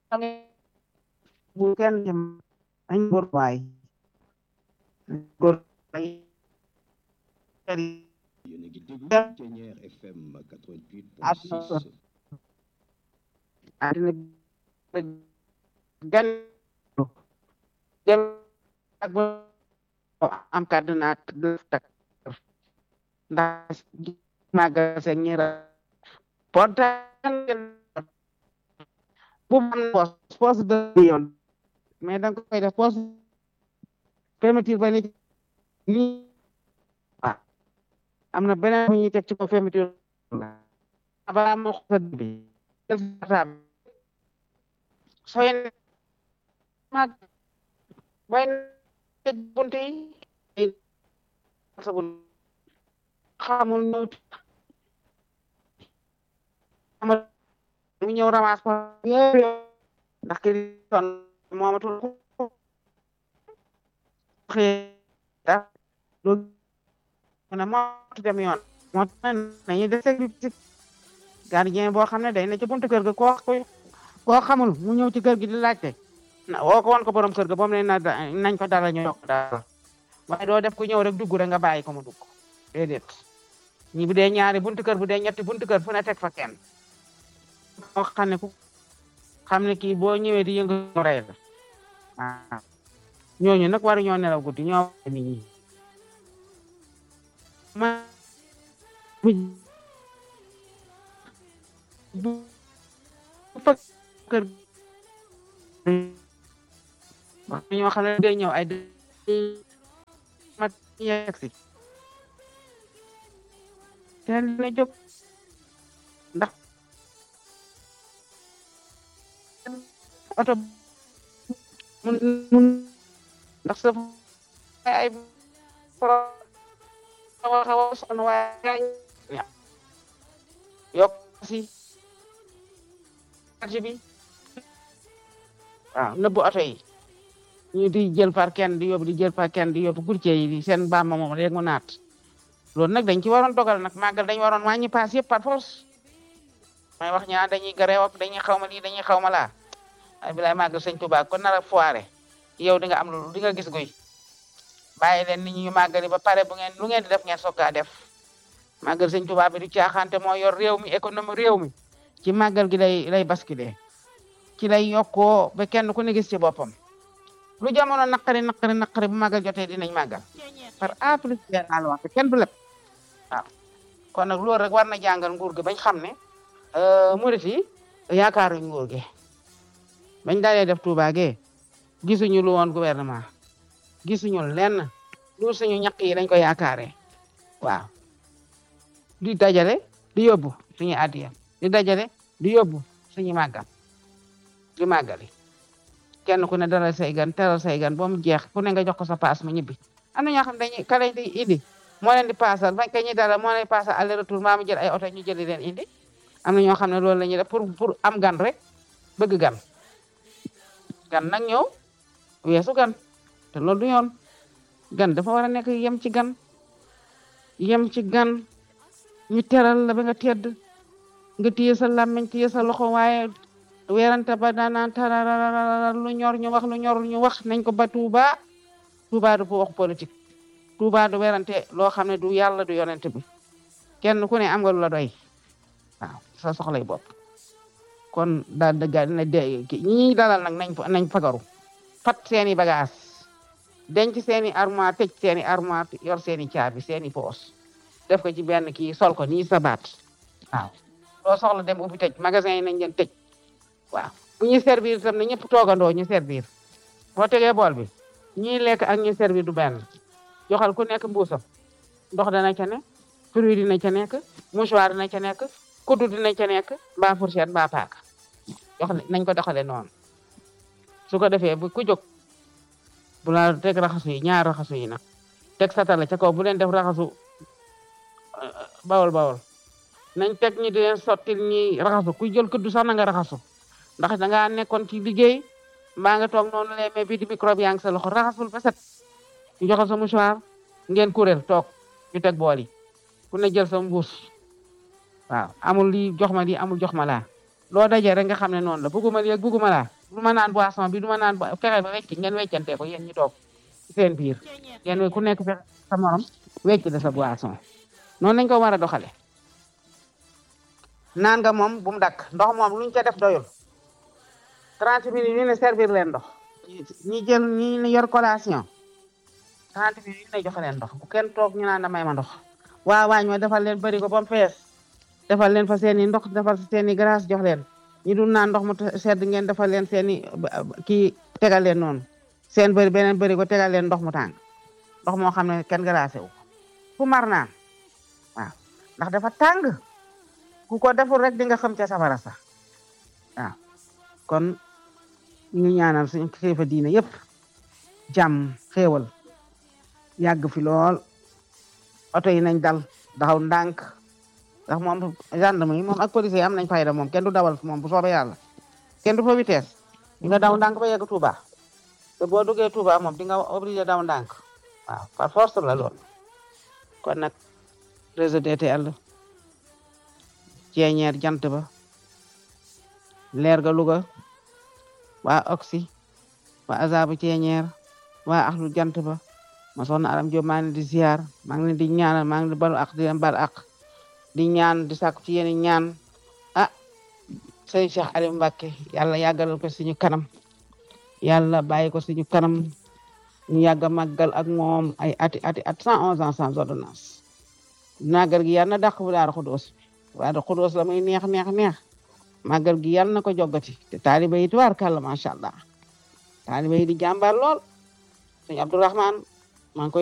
bu kenn jëm añ góor waay góor waay yéen a ngi déglu Ténière FM 88.6 àddina gan dem ak ba am kàddu naa tak ndax màggal seen ñi portan bu am poos poos de yoon mais danga koy def poos fermeture ba ni nii waaw am na beneen bu ñuy teg ci ko fermeture abaa moo ko bi sooy mag bay tëj bunt yi sabul xamul ñëw xamul mu ñëw ramas ko ndax ki son moomatul xëy do na moo dem yoon moo tax nañu def sécurité gardien boo xam ne day na ci buntu kër ga koo koo xamul mu ñëw ci kër gi di laajte na woo ko woon ko borom kër ga boom ne na nañ ko dara ñu yokk dara waaye doo def ku ñëw rek dugg rek nga bàyyi ko mu dugg déedéet ñi bu dee ñaari buntu kër bu dee ñetti buntu kër fu ne teg fa kenn moo xam ne ku xam ne kii boo ñëwee di yëngu rey la waaw ñooñu nag waru ñoo nelaw guddi ñoo nit ñi ma bu fa kër wax ñoo xam ne day ñëw ay mat yegg si teel na jóg ndax oto mun mun ndax sa ay pro xaw a sonn waaye yokk si charge bi waaw nëbbu oto yi ñu di jël par kenn di yóbbu di jël par kenn di yóbbu courtier yi di seen bàmma moom léegi mu naat loolu nag dañ ci waroon dogal nag màggal dañ waroon wàññi paas yëpp par force may wax ñaa dañuy gareew ak dañuy xaw ma lii dañuy xaw ma laa ay bilaay màggal sëñ Tuubaa kon nar a foire yow di nga am lu di nga gis guy bàyyi leen nit ñi ñu màggali ba pare bu ngeen lu ngeen di def ngeen soog a def màggal sëñ Tuubaa bi du caaxaante moo yor réew mi économie réew mi ci màggal gi lay lay basculer ci lay yokkoo ba kenn ku ne gis ci boppam lu jamono naqari naqari naqari bu màggal jotee dinañ màggal par A plus B la wax kenn du lépp waaw kon nag loolu rek war na jàngal nguur gi bañ xam ne murit yi yaakaaruñ nguur gi bañ dalee def Touba ge gisuñu lu woon gouvernement gisuñu lenn lu suñu ñaq yi dañ ko yaakaaree waaw di dajale di yóbbu suñu addiya di dajale di yóbbu suñu màggal di màggali kenn ku ne dalal say gan teral say gan ba mu jeex ku ne nga jox ko sa paas mu ñibbi am na ñoo xam dañuy ka leen di indi moo leen di paasal bañ ka ñuy dalal moo leen di paasal aller retour maa mu jël ay oto ñu jëli leen indi am na ñoo xam ne loolu la ñuy def pour pour am gan rek bëgg gan gan nag ñëw weesu gan te loolu du yoon gan dafa war a nekk yem ci gan yem ci gan ñu teral la ba nga tedd nga téye sa làmmiñ téye sa loxo waaye weerante ba daanaan tararara lu ñor ñu wax lu ñor ñu wax nañ ko ba Touba Touba du wax politique Touba du weerante loo xam ne du yàlla du yonent bi kenn ku ne am nga lu la doy waaw sa soxlay bopp kon daal dëgga dina de ñi dalal nag nañ nañ fagaru fat seeni bagage denc seeni armoire tëj seeni armoire yor seeni caabi seeni poos def ko ci benn kii sol ko nii sa baat waaw loo soxla dem ubbi tëj magasin yi nañ leen tëj waaw bu ñuy servir itam na ñëpp toogandoo ñu servir boo tegee bool bi ñuy lekk ak ñuy servir du benn joxal ku nekk mbuusam ndox dana ca nekk fruit dina ca nekk mouchoir dina ca nekk kuddu dina ca nekk mbaa fourchette mbaa paaka jox nañ ko doxale noonu su ko defee bu ku jóg bu la teg raxasu yi ñaar raxasu yi nag teg satala ca kaw bu leen def raxasu bawol bawol nañ teg ñi di leen sottil ñi raxasu ku jël kuddu sax na nga raxasu ndax da ngaa nekkoon ci liggéey mbaa nga toog noonu lay mais bii di microbe yaa ngi sa loxo raxasul ba set ñu joxal sa mouchoir ngeen kuréel toog ñu teg bool yi ku ne jël sa mbuus waaw amul lii jox ma lii amul jox ma laa loo dajee rek nga xam ne noonu la bugguma léegi bugguma laa du ma naan boisson bi du ma naan fexe ba wecc ngeen weccante ko yéen ñi toog ci seen biir yéen ku nekk fexe sa morom wecc la sa boisson noonu lañ ko war a doxale naan nga moom bu mu dakk ndox moom luñ ca def doyul 30 minutes ñu ne servir leen ndox ñi jël ñi yor collation 30 minutes ñu ne joxe leen ndox bu kenn toog ñu naan damay ma ndox waa waañ ma defal leen bëri ko ba mu fees defal leen fa seeni ndox defal seeni glace jox leen ñi dul naan ndox mu sedd ngeen defal leen seeni kii tegal leen noonu seen bëri beneen bëri ko tegal leen ndox mu tàng ndox moo xam ne kenn glacé wu fu mar naan waaw ndax dafa tàng ku ko deful rek di nga xam ca safara sax waaw kon ñu ngi ñaanal suñu kilifa diine yëpp jàmm xéewal yàgg fi lool oto yi nañ dal daxaw ndànk ndax moom gendarme yi moom ak police yi am nañ fayda moom kenn du dawal moom bu soobee yàlla kenn du fa vitesse di nga daw ndànk ba yegg Touba te boo duggee Touba moom di nga obligé daw ndànk waaw par force la lool kon nag réseau DTL ceeñeer jant ba leer ga Louga waa oxy waa azabu ceeñeer waa axlu jant ba ma soxna aram Diop maa ngi leen di ziar maa ngi leen di ñaanal maa ngi leen di balu ak di leen bal ak di ñaan di sàkku ci yéen ñaan ah sëñ Cheikh Aliou Mbacké yàlla yàggalal ko suñu kanam yàlla bàyyi ko suñu kanam ñu yàgg a màggal ak moom ay ati ati at cent onze ans sans ordonnance màggal gi yàlla na dàq bu daara xudóos daara xudóos la muy neex neex neex màggal gi yàlla na ko joggati te taaliba yi tuwaar kàlla macha allah taaliba yi di jàmbaar lool sëñ Abdourahman maa ngi koy